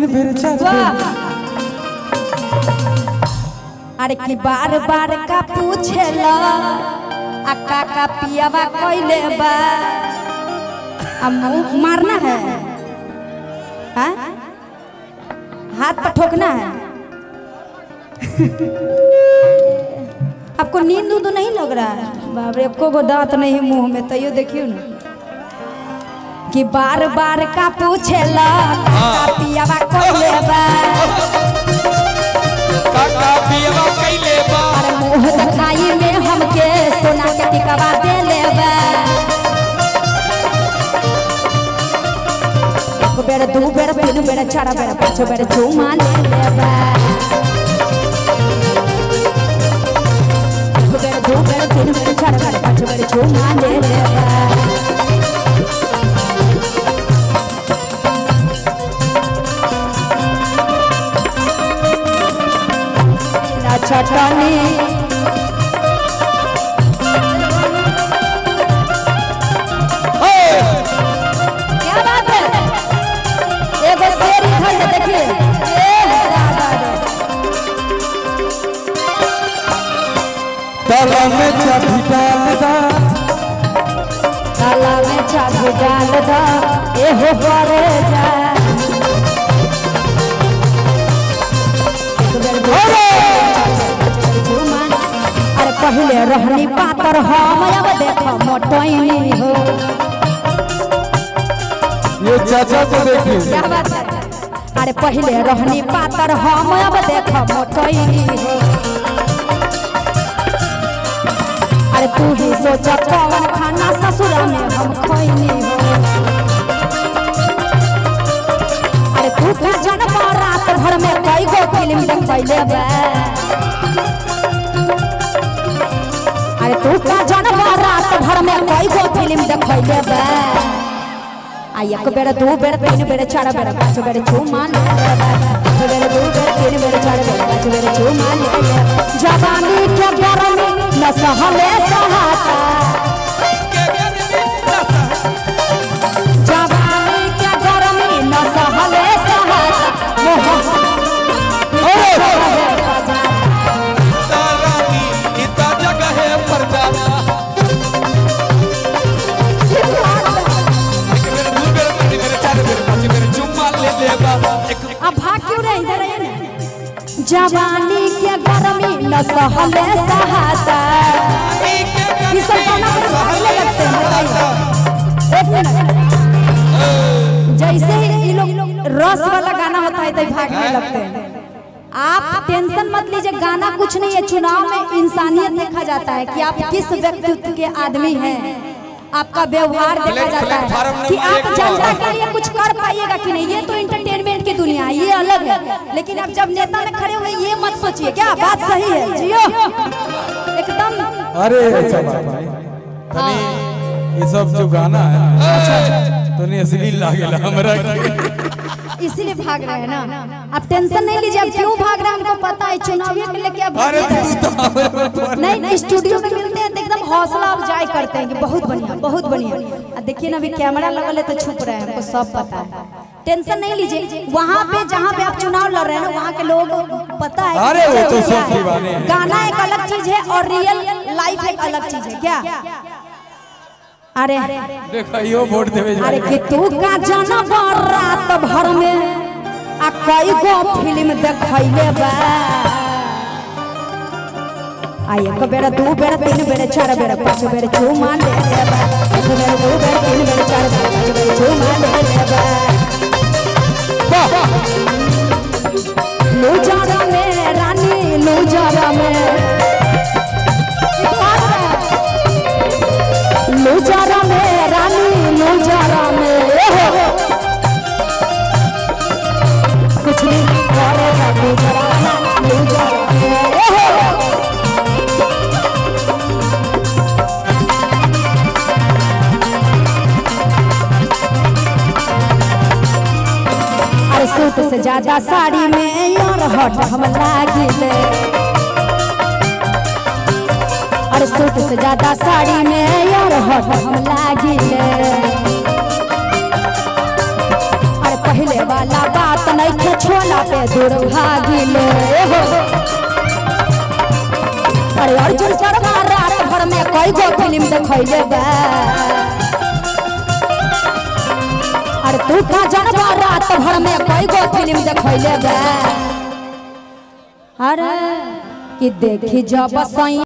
बेर चार बेर वाह अरे की बार बार का पूछेला आ काका पियावा कइले बा आ मुंह मारना है हाँ? हाथ पर ठोकना है आपको नींद उद नहीं लग रहा है बाप रे एको गो दांत नहीं है मुंह में तैयो देखियो ना कि बार बार का पूछेला काका पियावा कइले बा काका पियवा कैले बा अरे मुंह दिखाई में हमके सोना के टिकवा दे लेबे एक बेर दू बेर तीन बेर चार बेर पाँच बेर चुमा ले लेबे एक बेर दू बेर तीन बेर चार बेर पाँच बेर चुमा ले लेबे ना चटनी क्या बात है एगो शेर इधर है देखिए ए दादा रे। ताला में चाबी डाल दा ताला में चाबी डाल दा एहो करे जा एक बेर दू बेर झूमन। अरे पहले रहनी पातर हम अब देख मोटैनी हो ये चाचा को देखिए क्या बात है अरे पहले रहनी पातर हम अब देख मोटैनी हो अरे तू ही सोच कौन खाना ससुरा में हम खैनी हो अरे तू का जन्म रात भर में कई गो फिल्म देखैले बा अरे तू का जन्म रात भर में कई गो फिल्म देखैले बा आ एक बेर दू बेर तीन बेर चार बेर पाँच बेर चुमा ले एक बेर दू बेर तीन बेर चार बेर पाँच बेर चुमा ले जवानी के गरमी न सहले सहाता के गर्मी न सह जवानी के गरमी न सहले सहाता तारानी इता जगह है पर जाना एक बेर दू बेर तीन बेर चार बेर पाँच बेर चुम्मा ले लेबा एक अब भाग क्यों रहे इधर आइए ना जवानी के गरमी न सहले सहाता ये सब गाना को भागने लगते हैं बताइए। एक मिनट जैसे ही ये लोग रस वाला गाना होता है तो ये भागने लगते हैं आप टेंशन मत लीजिए गाना कुछ नहीं है चुनाव में इंसानियत देखा जाता है कि आप किस व्यक्तित्व के आदमी हैं आपका व्यवहार देखा प्लेट- जाता प्लेटफार्म है कि नंबर आप एक जनता पर। के लिए कुछ कर पाइएगा कि नहीं ये तो इंटरटेनमेंट की दुनिया है ये अलग है लेकिन आप जब नेता में खड़े हुए ये मत सोचिए क्या बात सही है जियो एकदम अरे अच्छा बात भाई तनी ये सब जो गाना है तनी असली लागेला हमरा के इसीलिए भाग रहे हैं ना आप टेंशन नहीं लीजिए आप क्यों भाग रहे हैं हमको पता है चुनावी के लेके आप अरे भाग रहे हैं। तू तो हमरे पर नहीं स्टूडियो में मिलते हैं तो एकदम हौसला अफजाई करते हैं कि बहुत बढ़िया बहुत बढ़िया आ देखिए ना अभी कैमरा लगल है तो छुप रहे हैं हमको सब पता है टेंशन नहीं लीजिए वहाँ पे जहाँ पे आप चुनाव लड़ रहे हैं ना वहाँ के लोग पता है कि अरे वो तो क्या सब है। दीवाने हैं। गाना एक अलग चीज है और रियल लाइफ एक अलग चीज है क्या अरे देखा यो वोट देवे जा अरे कि तू का जनम रात भर में आ कई गो फिल्म देखैले बा आ एक बेर दू बेर तीन बेर चार बेर पाँच बेर चुमा ले लेबा एक बेर दू बेर तीन बेर चार बेर पाँच बेर चुमा ले लेबा लूजारा में रानी लूजारा में लूजारा में रानी लूजारा में ओहो। कुछ नहीं करेगा लूजारा में लूजारा में ओहो। अरे सूट से ज्यादा साड़ी में यार हट हम लागिले अरे सूट से ज्यादा साड़ी में यार हट हम लागिले अरे पहले वाला बात नहीं थे छुअला पे दुर्भागिले हो अरे अर्जुन शर्मा रात भर में कई गो फिल्म देखैले बा अरे तू का जनवा रात भर में कई गो फिल्म देखैले बा अरे कि देखी जब सैया